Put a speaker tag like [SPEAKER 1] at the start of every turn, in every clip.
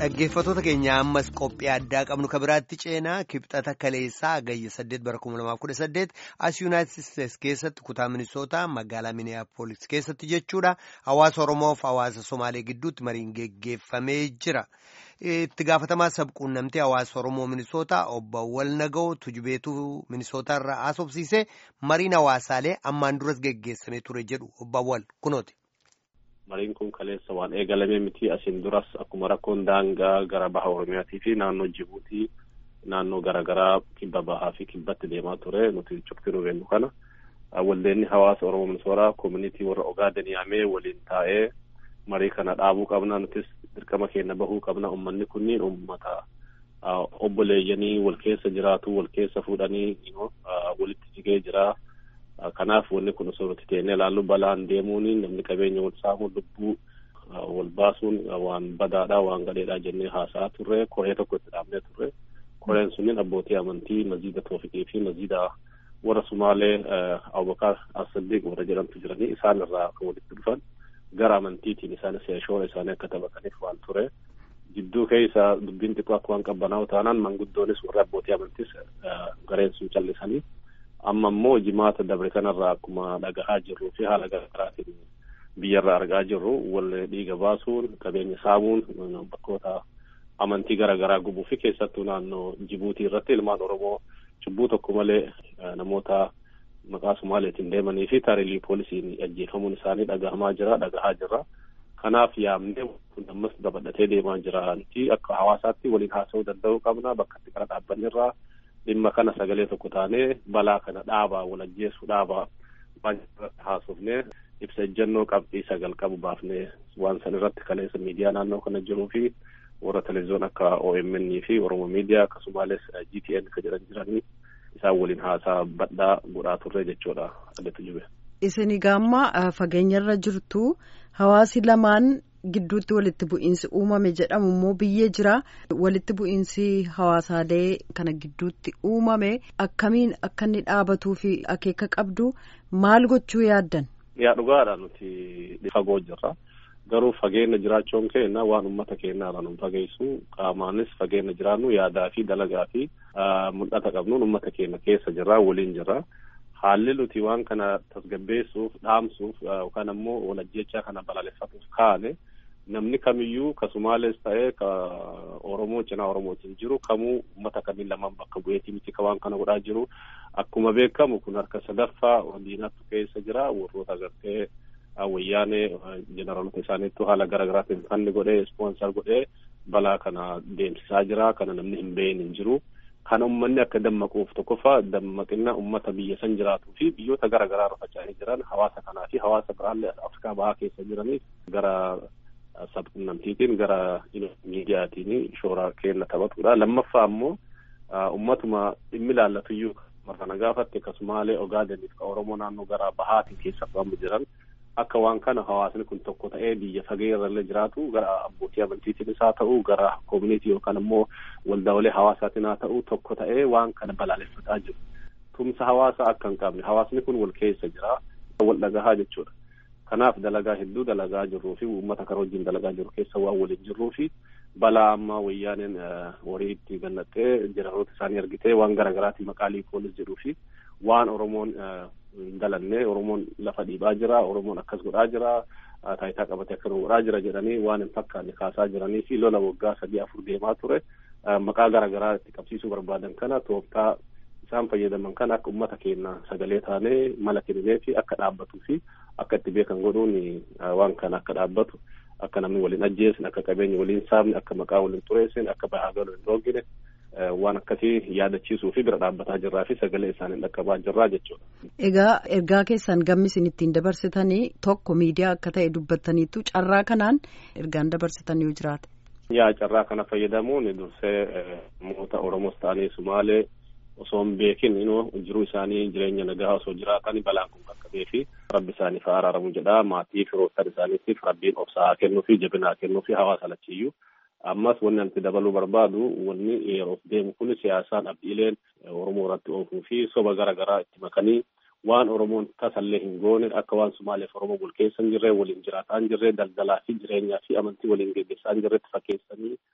[SPEAKER 1] Dhaggeeffattoota keenya ammas qophii addaa qabnu kan biraatti ceenaa kibxata kaleessaa agayya 8 bara 2018 as yuunaayitid isteetsi keessatti kutaa minisootaa magaalaa miniyaapolis keessatti jechuudha hawaasa oromoof hawaasa somaalee gidduutti mariin geggeeffamee jira. itti gaafatamaa sabquunnamtee hawaasa oromoo minisootaa obbo Walnaga'oo tujubeetuu minisootaarraa haasofsiisee mariin hawaasaalee ammaan duras geggeessamee ture jedhu obbo Wal kunooti.
[SPEAKER 2] Mariin kun kaleessa waan eegalamee miti asiin duras akkuma rakkoon daangaa gara baha Oromiyaatii fi naannoo Jibuutii naannoo garaagaraa kibba bahaa fi kibbatti deemaa ture nuti cufti nu beennu kana waldeenni hawaasa Oromoo Minisootaa koominitii warra Ogaaden yaamee waliin taa'ee marii kana dhaabuu qabna nutis dirqama keenya bahuu qabna ummanni kunniin ummata obboleeyyanii wal keessa jiraatu wal keessa fuudhanii walitti jigee jira. kanaaf wanni kun osoo nuti teenee ilaallu balaan deemuun namni qabeenya wal saamu lubbuu wal baasuun waan badaadha waan gadheedha jennee haasa'aa turre koree tokko itti dhaabnee turre koreen sunniin abbootii amantii maziida toofiqii fi maziida warra sumaalee abubakar asaddiq warra jedhamtu jiranii isaan irraa kan walitti dhufan gara amantiitiin isaanis shoora isaanii akka taphataniif waan ture jidduu keessa dubbiin xiqqoo akka waan qabbanaa'u taanaan manguddoonis warra abbootii amantiis gareen sun callisanii amma immoo jimaata dabre kanarraa akkuma dhagahaa jirruu fi haala garaagaraatiin biyyarraa argaa jirru wal dhiiga baasuun qabeenya saamuun bakkoota amantii garaagaraa gubuu fi keessattuu naannoo Jibuutii irratti ilmaan Oromoo cubbuu tokko malee namoota maqaa Sumaaleetiin deemanii fi taariilii poolisiin ajjeefamuun isaanii dhagahamaa jira dhagahaa jirra. Kanaaf yaamnee ammas dabadhatee deemaa jira. Akka hawaasaatti waliin haasa'uu danda'uu qabna bakka itti qara dhaabbannirraa dhimma kana sagalee tokko taanee balaa kana dhaabaa wal ajjeessu dhaabaa waan irratti haasofnee ibsa ejjennoo qabxii sagal qabu baafnee waan san irratti kaleessa miidiyaa naannoo kana jiruu fi warra televezyiyoon akka OMN fi Oromo miidiyaa akkasumas GTN ka jedhan jiranii isaan waliin haasaa badhaa godhaa turre jechuudha addatti jube.
[SPEAKER 3] Isin gaamma fageenyarra jirtu hawaasi lamaan gidduutti walitti bu'iinsi uumame jedhamu immoo biyyee jira walitti bu'iinsi hawaasaalee kana gidduutti uumame akkamiin akka inni dhaabatuu fi akeeka qabdu maal gochuu yaaddan.
[SPEAKER 2] Yaa dhugaadha nuti fagoo jirra garuu fageenya jiraachuun keenya waan uummata keenyaarra nu fageessu qaamaanis fageenya jiraannu yaadaa fi dalagaa fi mul'ata qabnuun uummata keenya keessa jirra waliin jirra. haalli nuti waan kana tasgabbeessuuf dhaamsuuf yookaan ammoo walajjechaa kana balaaleffatuuf kaane namni kamiyyuu ka Sumaalees ta'ee ka Oromoo cinaa Oromootiin jiru kamuu uummata kamiin lamaan bakka bu'eetii miti ka waan kana godhaa jiru akkuma beekamu kun harka sadaffaa diinatu keessa jira warroota agartee wayyaanee jeneraalota isaaniittu haala garaagaraatiin fanni godhee ispoonsar godhee balaa kana deemsisaa jira kana namni hin beeyin hin jiru. Kan uummanni akka dammaquuf tokkoffaa dammaqina uummata biyya san jiraatuu fi biyyoota garaa garaa irra faca'anii jiran hawaasa kanaa fi hawaasa biraallee Afrikaa bahaa keessa jiraniif gara sabquunnamtiitiin gara miidiyaatiin shoora kenna taphatudha. Lammaffaa ammoo uummatuma dhimmi ilaallatuyyuu marana gaafatte akkasumaalee Ogaadeniif ka Oromoo naannoo gara bahaatiin keessa qabamu jiran akka waan kana hawaasni kun tokko ta'ee biyya fagee irrallee jiraatu gara abbootii amantiitiin isaa ta'u gara koomunitii yookaan ammoo waldaalee hawaasaatiin haa ta'u tokko ta'ee waan kana balaaleffataa jiru. Tumsa hawaasaa akka hin qabne hawaasni kun wal keessa jira wal dhagahaa jechuudha. Kanaaf dalagaa hedduu dalagaa jirruu fi uummata kana wajjin dalagaa jiru keessa waan waliin jirruu fi balaa ammaa wayyaaneen horii itti gannattee jeneraaloota isaanii argitee waan garaagaraatiin maqaalii poolis jedhuu fi waan Oromoon dalannee Oromoon lafa dhiibaa jira Oromoon akkas godhaa jira taayitaa qabatee akkas godhaa jira jedhanii waan hin fakkaanne kaasaa jiranii fi lola waggaa sadii afur deemaa ture maqaa garaagaraa itti qabsiisuu barbaadan kana tooftaa isaan fayyadaman kana akka uummata keenya sagalee taanee mala kennee fi akka dhaabbatuu fi akka itti beekan godhuun waan kana akka dhaabbatu akka namni waliin ajjeesne akka qabeenya waliin saamne akka maqaa waliin xureessine akka bahaa galuu hin dhoogine waan akkasii yaadachiisuu fi bira dhaabbataa jirraa fi sagalee isaanii dhaqqabaa jirraa jechuudha.
[SPEAKER 3] Egaa ergaa keessan gammi isin ittiin dabarsitanii tokko miidiyaa akka ta'e dubbattaniitu carraa kanaan ergaan dabarsitan yoo jiraate.
[SPEAKER 2] Yaa carraa kana fayyadamuun dursee namoota Oromoos ta'anii Sumaalee osoo hin beekin inuu jiruu isaanii jireenya nagaa osoo jiraatan balaan kun qaqqabee fi rabbi isaaniif haa araaramu jedha maatii firoottan isaaniitiif rabbiin obsaa kennuu fi jabinaa kennuu fi hawaasa lachiyyuu ammas wanni anti dabaluu barbaadu wanni yeroof deemu kun siyaasaan abdiileen oromoo irratti oofuu fi soba gara garaa itti makanii waan oromoon tasallee hin goone akka waan sumaaleef oromoo wal keessa hin jirre waliin jiraataa hin jirre daldalaa fi jireenyaa fi amantii waliin geggeessaa hin jirretti fakkeessanii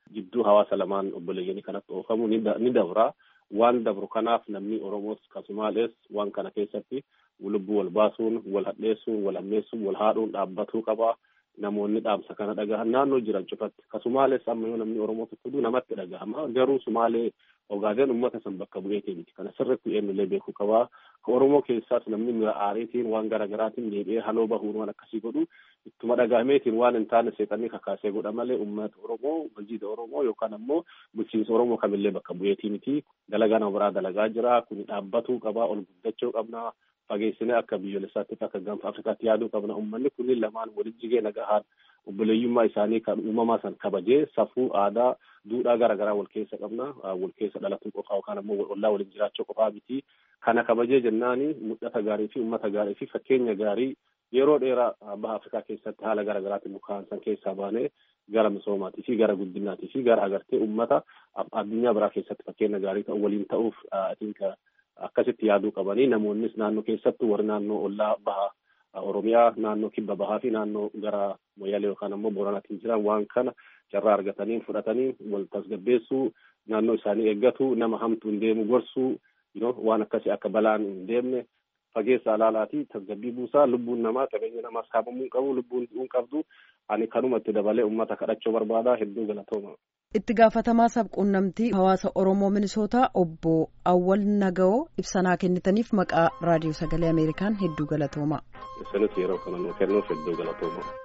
[SPEAKER 2] hawaasa lamaan obboleeyyanii kanatti oofamu ni dabra. Waan dabru kanaaf namni Oromoos kasumaalees waan kana keessatti lubbuu wal baasuun, wal hadheessuun, wal ammeessuun, wal haadhuun dhaabbatuu qaba. Namoonni dhaamsa kana dhagahan naannoo jiran cufatti kasumaalees amma yoo namni Oromoo tokko namatti dhagahama garuu sumaalee Ogaadeen uummata san bakka bu'eetii miti kana sirriitti eenyullee beekuu qabaa. Ka Oromoo keessaas namni mira aariitiin waan garaagaraatiin deebi'ee haloo bahuun waan akkasii godhu ittuma dhagahameetiin waan hin taane seexanii kakaasee godha malee uummata Oromoo hojiidha Oromoo yookaan ammoo bulchiinsa Oromoo kamillee bakka bu'eetii miti. Dalagaa nama biraa dalagaa jira kun dhaabbatuu qabaa ol guddachuu qabna. Fageessinee akka biyyoolessaatti akka gaanfa Afrikaatti yaaduu qabna uummanni kunniin lamaan walitti jigee nagahaan obboleeyyummaa isaanii kan uumamaa san kabajee safuu aadaa duudhaa garaagaraa wal keessa qabna wal keessa dhalatuu qofaa yookaan ammoo ollaa waliin jiraachuu qofaa miti kana kabajee jennaani mul'ata gaarii fi uummata gaarii fi fakkeenya gaarii yeroo dheeraa baha Afrikaa keessatti haala garaagaraatiin mukaan san keessaa baanee gara misoomaatii fi gara guddinaatii fi gara agartee uummata addunyaa biraa keessatti fakkeenya gaarii ta'u waliin ta'uuf akkasitti yaaduu qabanii namoonnis naannoo keessattuu warri naannoo ollaa baha Oromiyaa naannoo kibba bahaa fi naannoo gara Moyyalee yookaan ammoo Booranaatiin jiran waan kana carraa argatanii fudhatanii wal tasgabbeessuu naannoo isaanii eeggatu nama hamtuu hin deemu gorsuu waan akkasii akka balaan hin deemne fageessa alaalaatii tasgabbii buusaa lubbuun namaa qabeenya namaas saamamuu qabu lubbuun du'uun qabdu ani kanumatti dabalee uummata kadhachuu barbaada hedduu galatooma.
[SPEAKER 3] Itti gaafatamaa sabquunnamtii hawaasa Oromoo Minisootaa obbo Awwal Naga'oo ibsanaa kennitaniif maqaa raadiyoo sagalee Ameerikaan hedduu galatooma.
[SPEAKER 2] Isinis yeroo kana nuu kennuuf hedduu galatooma.